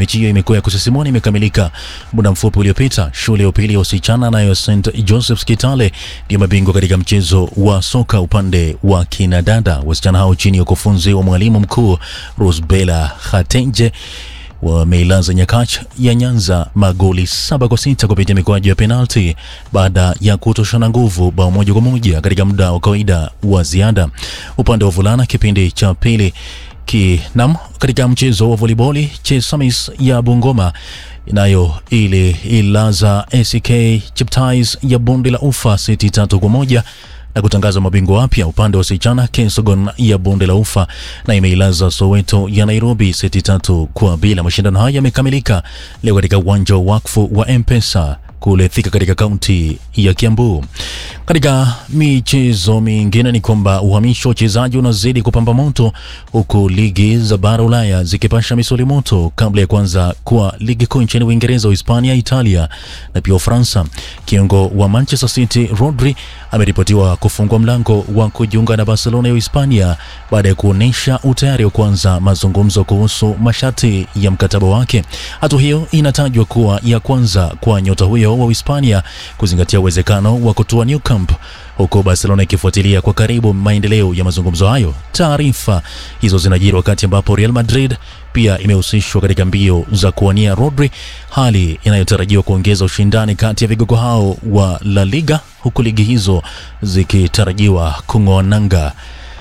Mechi hiyo imekuwa ya kusisimua na imekamilika muda mfupi uliopita. Shule ya upili ya wasichana nayo St Joseph's Kitale ndio mabingwa katika mchezo wa soka upande wa kinadada. Wasichana hao chini ya ukufunzi wa mwalimu mkuu Rosbella Khatenje wameilaza Nyakach ya Nyanza magoli saba kwa sita kupitia mikwaju ya penalti baada ya kutoshana nguvu bao moja kwa moja katika muda wa kawaida wa ziada. Upande wa vulana kipindi cha pili kinam katika mchezo wa voliboli Chesamis ya Bungoma nayo ili ilaza ACK Cheptais ya bonde la ufa seti tatu kwa moja na kutangaza mabingwa wapya upande wa wasichana Kensogon ya bonde la ufa na imeilaza Soweto ya Nairobi seti tatu kwa bila. Mashindano haya yamekamilika leo katika uwanja wa wakfu wa Mpesa kule Thika katika kaunti ya Kiambu. Katika michezo mingine ni kwamba uhamisho wa wachezaji unazidi kupamba moto huku ligi za bara Ulaya zikipasha misuli moto kabla ya kuanza kwa ligi kuu nchini Uingereza, Hispania, Italia na pia Ufaransa. Kiungo wa Manchester City Rodri ameripotiwa kufungua mlango wa kujiunga na Barcelona ya Hispania baada ya kuonyesha utayari wa kuanza mazungumzo kuhusu masharti ya mkataba wake. Hatua hiyo inatajwa kuwa ya kwanza kwa nyota huyo wa Hispania kuzingatia uwezekano wa kutua Nou Camp huku Barcelona ikifuatilia kwa karibu maendeleo ya mazungumzo hayo. Taarifa hizo zinajiri wakati ambapo Real Madrid pia imehusishwa katika mbio za kuwania Rodri, hali inayotarajiwa kuongeza ushindani kati ya vigogo hao wa La Liga, huku ligi hizo zikitarajiwa kung'oa nanga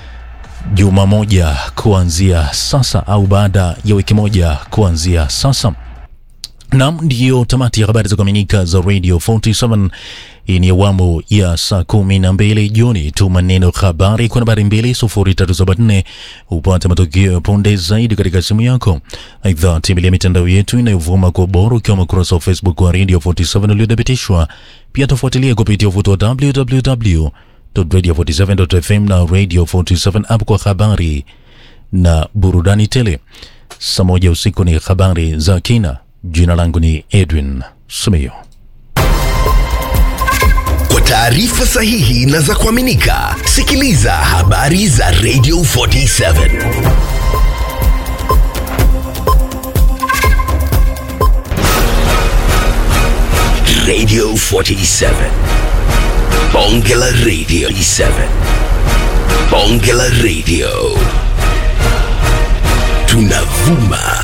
juma moja kuanzia sasa au baada ya wiki moja kuanzia sasa. Nam, ndiyo tamati ya habari za kuaminika za Radio 47. Hii ni awamu ya saa kumi na mbili jioni. Tuma neno habari kwa nambari mbili sufuri tatu saba nne upate matukio ya punde zaidi katika simu yako. Aidha, tembelea mitandao yetu inayovuma kwa ubora ukiwemo ukurasa wa Facebook wa Radio 47 uliothibitishwa. Pia tufuatilie kupitia uvuti wa www.radio47.fm na Radio 47 app kwa habari na burudani tele. Saa moja usiku ni habari za kina. Jina langu ni Edwin Sumio. Kwa taarifa sahihi na za kuaminika, sikiliza habari za Radio 47 Radio 47 Bonge la Radio 7 Bonge la Radio tunavuma